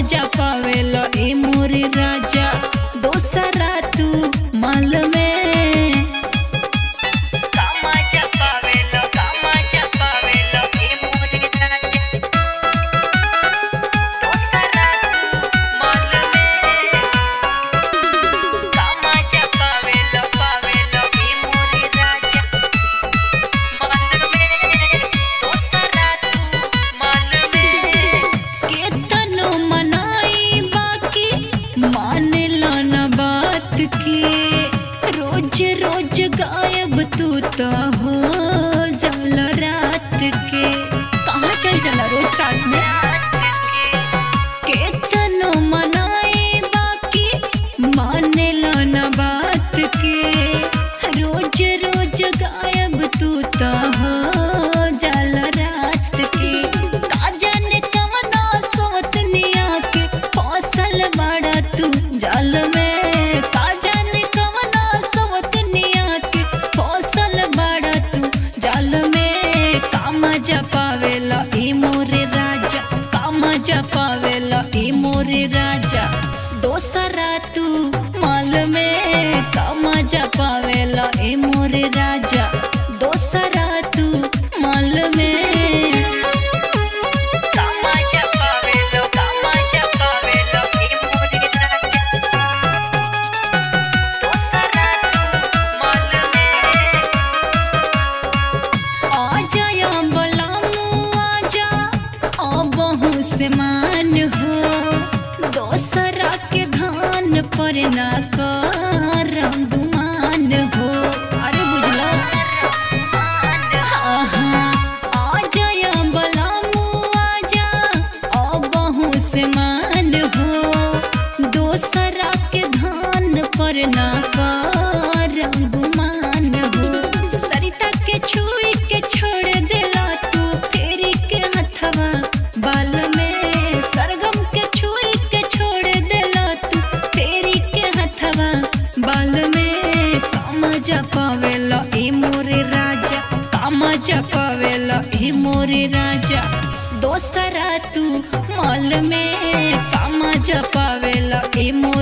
मजा पावेला ए मोरे राजा दोसरा तू माल में का मजा पावेला का मजा पावेला ए मोरे राजा दोसरा तू माल में का मजा पावेला पावेला ए मोरे राजा केतनो मनाई बाकी मानेला न बात के रोज रोज गायब तू तो हो जल रात के कहाँ चल जाला रोज रात में केतनो मनाई बाकी मानेला न बात के रोज रोज गायब तू तो हो जल रात के का जाने कवना सोतनिया के फसल बड़ा तू जल में का जाने कवना सोतनिया के फसल बड़ा तू जल में का मजा पावेला ए मोरे राजा का मजा पावेला ए मोरे राजा दोसरा तू माल में का मजा पावेला ए मोरे राजा दोसरा तू माल में का मजा पावेला का मजा पावेला ए मोरे राजा दोसरा तू माल में आजा या बलामू आजा आ बहु से मान हो दोसरा के धान पर ना कर गुमान हो अरे बुझलो हाँ, हाँ, आजा या बलामू आजा आ बहु से मान हो दोसरा के धान पर ना कर गुमान हो सरिता के छुई के छोड़ देला तू फेरी के हथवा बाल में सरगम के छुई के छोड़ देला तू फेरी के हथवा बाल में कामजा पावेला ए मोरे राजा कामजा पावेला ए मोरे राजा दोसरा तू माल में कामजा पावेला ए मोरे